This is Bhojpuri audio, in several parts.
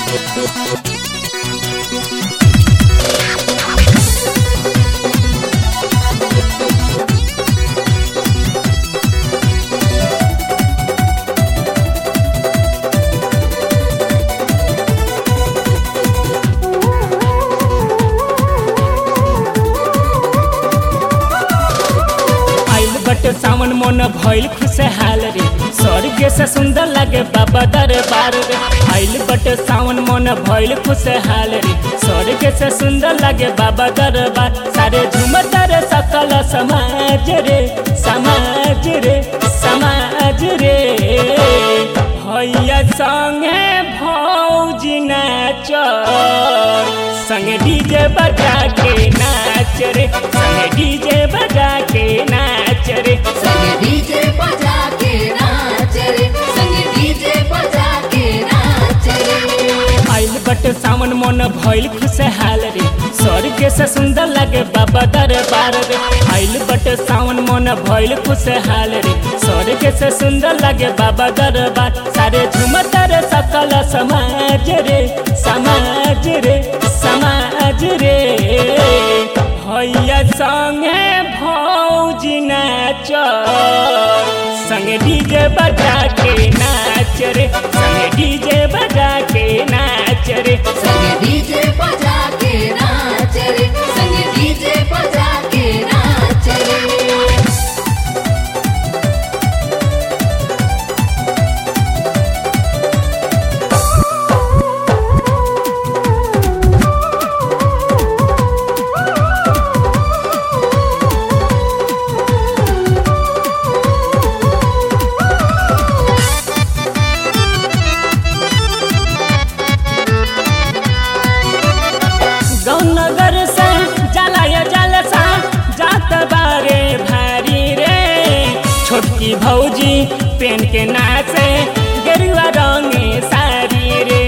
आइल बटे सावन मन भइल खुशहाल रे स्वर्ग से सुंदर लागे बाबा दरबार रे आइल बटे सावन मन भइल खुशहाल रे स्वर्ग से सुंदर लागे बाबा दरबार सारे झूमत रे सकल समाज रे समाज रे समाज रे भैया संगे भौजी नाच संगे डीजे बजा के नाच रे संगे डीजे बजा के नाच रे संगे डीजे बजा के नाच रे संगे डीजे बजा के नाच रे आइल बट सावन मन भइल खुशहाल रे स्वर्ग से सुंदर लागे बाबा दरबार रे आइल बट सावन मन भइल खुशहाल रे स्वर्ग से सुंदर लागे बाबा दरबार सारे झूमत रे सकल समाज रे समाज रे समाज रे भैया संगे भौजी नाच संगे डीजे बजा के नाच रे संगे डीजे बजा के नाच रे संगे डीजे बजा के नाच रे संगे डीजे बजा के नाच रे गौनगर से जलाय जलसा जात बारे भारी रे छोटकी भौजी पेन के नाचे गेरुआ रंगे सारी रे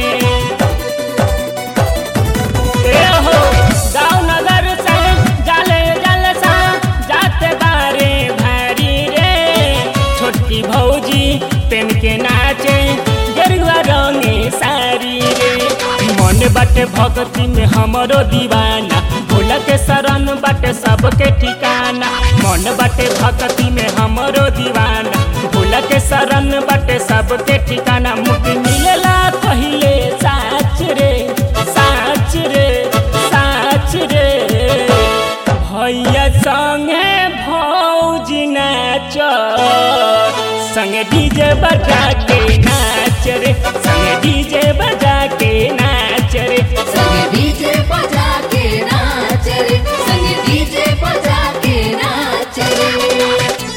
ए हो गौनगर से जले जलसा जात बारे भारी रे छोटकी भौजी पेन के नाचे गेरुआ रंगे सारी रे मन बाटे भक्ति में हमरो दीवाना भोला के शरण बाटे सबके ठिकाना मन बाटे भक्ति में हमरो दीवाना भोला के शरण बाटे सबके ठिकाना मुक्ति मिलेला पहिले साच रे साच रे साच रे भैया संगे भौजी नाच संगे डीजे बजा के नाच रे संगे डीजे बजा के नाच रे संगे डीजे बजा के नाच रे संगे डीजे बजा के नाच रे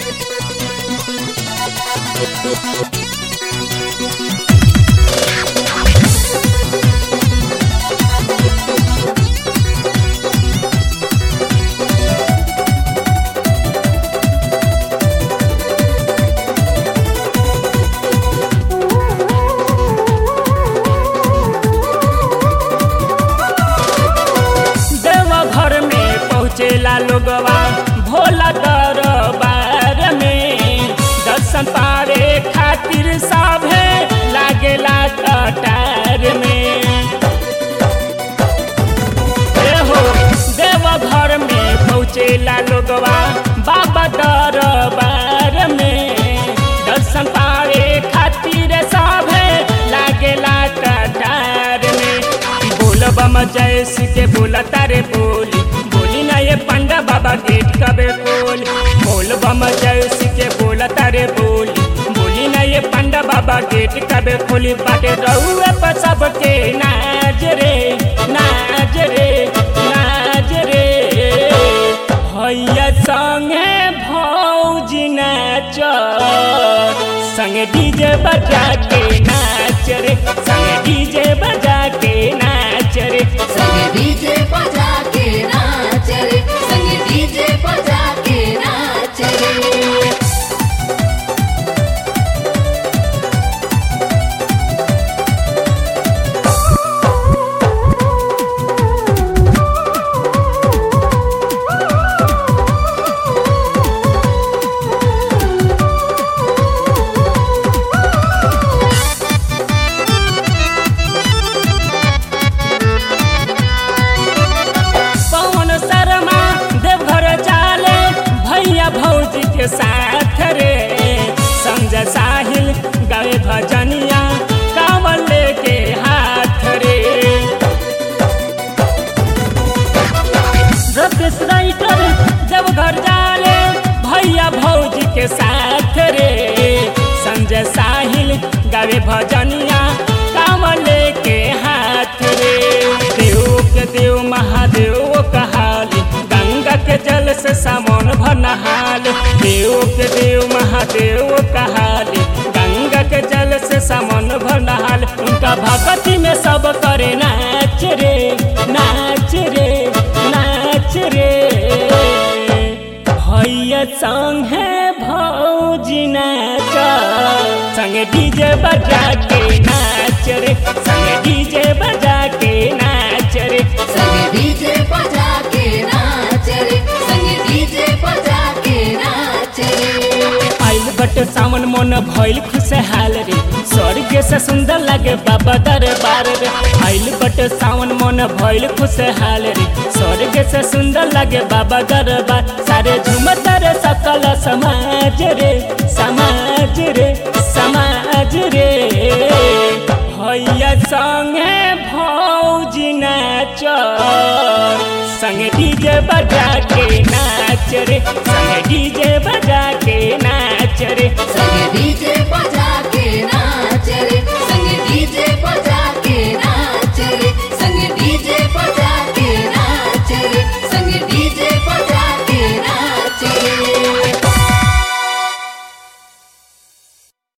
देव घर में पहुँचेला लोगवा भोला दरबार में दर्शन पावे खातिर सभे लागेला कटार में ए हो देव घर में पहुँचेला लोगवा बाबा दरबार में दर्शन पावे खातिर सभे लागेला कटार में बोल बम जैस के बोला तारे बोली बोली ना ये पंडा बाबा गेट कबे खोल बोल बम जैस के बोला तारे बोली बोली ना ये पंडा बाबा गेट कबे खोली बाटे रहुए पर सबके नाज रे नाज रे नाज रे भैया संगे भौजी नाच संगे डीजे बजा के नाच रे संगे डीजे बजा के नाच रे संगे डीजे बजा के नाच रे संगे डीजे बजा के नाच रे गावे भजनिया कामले के हाथ रे देव के देव महादेव कहाली गंगा के जल से सामन भनहाल देव के देव महादेव कहाली गंगा के जल से सामन भनहाल उनका भक्ति में सब करे नाच रे नाच रे नाच रे भैया संगे भौजी नाच संगे डीजे बजा के नाच रे संगे डीजे बजा के नाच रे संगे डीजे बजा के नाच रे संगे डीजे बजा के नाच रे आइल बट सावन मन भइल खुशहाल रे स्वर्ग से सुंदर लगे बाबा दरबार रे आइल बट सावन मन भइल खुशहाल रे स्वर्ग से सुंदर लगे बाबा दरबार सारे झुमत रे सकल समाज रे समाज रे समाज रे भैया संगे भौजी नाच संगे डीजे बजा के नाच रे संगे डीजे बजा के नाच रे संगे डीजे बजा